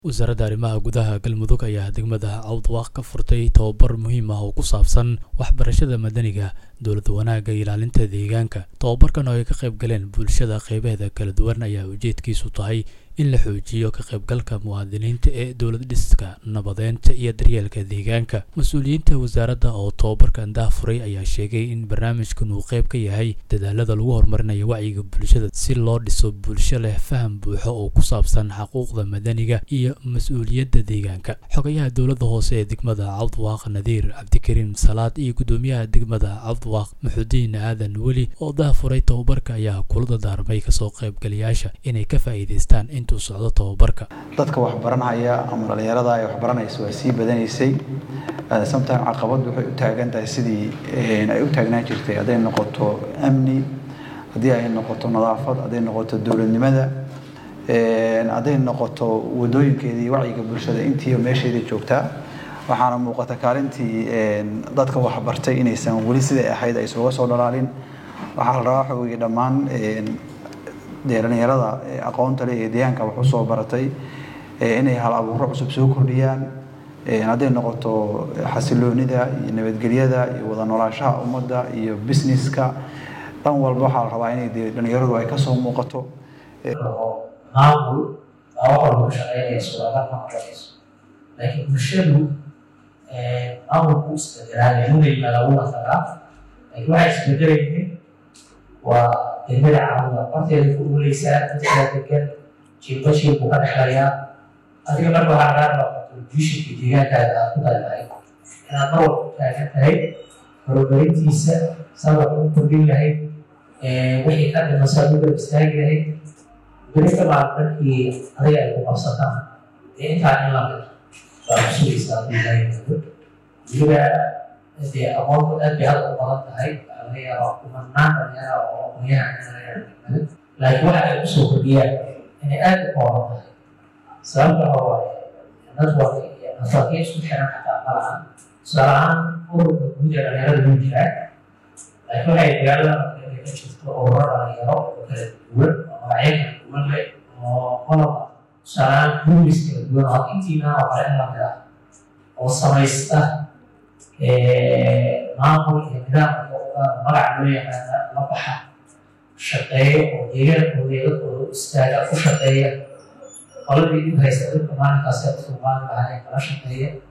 wasaaradda arrimaha gudaha galmudug ayaa degmada cawdwaaq ka furtay tobabar muhiim ah oo ku saabsan waxbarashada madaniga dowlad wanaagga ilaalinta deegaanka tobabarkan oo ay ka qayb galeen bulshada qeybaheeda kala duwan ayaa ujeedkiisu tahay in la xoojiyo ka qaybgalka muwaadiniinta ee dowlad dhiska nabadeynta iyo daryeelka deegaanka mas-uuliyiinta wasaaradda oo tobabarkan daafuray ayaa sheegay in barnaamijkan uu qayb ka yahay dadaalada lagu horumarinayo wacyiga bulshada si loo dhiso bulsho leh faham buuxo oo ku saabsan xaquuqda madaniga iyo mas-uuliyadda deegaanka xogayaha dowladda hoose ee degmada cawdwaaq nadiir cabdikariim salaad iyo guddoomiyaha degmada cawdwaaq maxudiin aadan weli oo daafuray tobabarka ayaa kula dadaarmay kasoo qaybgalayaasha inay ka faa'iidaystaan intuu socdo tobabarka dadka waxbaranhaya ama dhalinyarada ay waxbaranaysa waa sii badanaysay sometime caqabad waxay u taagan tahay sidii ay u taagnaan jirtay hadday noqoto amni haddii ay noqoto nadaafad hadday noqoto dowladnimada hadday noqoto wadooyinkeedii wacyiga bulshada intiiba meesheedii joogtaa waxaana muuqata kaalintii dadka waxbartay inaysan weli siday ahayd ay isuga soo dhalaalin waxaa la rabaa xogii dhammaan dee dhalinyarada aqoonta leh ee deegaanka wax usoo baratay inay hal abuuro cusub soo kordhiyaan hadday noqoto xasiloonida iyo nabadgelyada iyo wada noolaashaha ummadda iyo businesska dhan walba waxaa la rabaa inay dee dhalinyaradu ay kasoo muuqato maamul baa wax walba ku shaqeynayso laga maqlayso laakiin bulshadu maamulku isbedelaayo mugayba lagula tagaa laakiin waxay isbedelaynin waa degmada caawda horteeda ku dhuleysaa dadkaa degan jiilba jiil buu ka dhexlayaa adiga marka waxaa lagaa rabaa contributionka deegaankaada aad ku dalbahay inaad mar walba u taagan tahay horumarintiisa sabab u kordhin lahayd wixii ka dhimasaad u garab istaagi lahayd berita baa markii adiga ay ku qabsataan dee intaa in la mid baa ku sugaysaa haddii ilaahay yidhaahdo weliba dee aqoontu aad bay hadda u badan tahay waxaa laga yaabaa kumanaan dhalinyara oo aqoonyahan in laga yaabo degmada laakiin waxa ay kusoo kordhiyaan inay aad u kooban tahay sababta oo waaye network iyo networkyo isku xiran xataa ma lahan tusaale ahaan ururka guud ee dhalinyarada wuu jiraa laakiin waxay magaalada marka ka jirto ururo dhalinyaro oo kala duwan oo magacyo kala duwan leh oo qoloba tusaaleahaan rulis kala duwan oo intiina oo kale in la mid ah oo samaysta maamul iyo nidaam magac loo yaqaana la baxa shaqeeyo oo deegaankooda iyo dadkooda u istaaga ku shaqeeya qoladii dib haysta dadka maalinkaas ee dadka maalin lahayn kala shaqeeya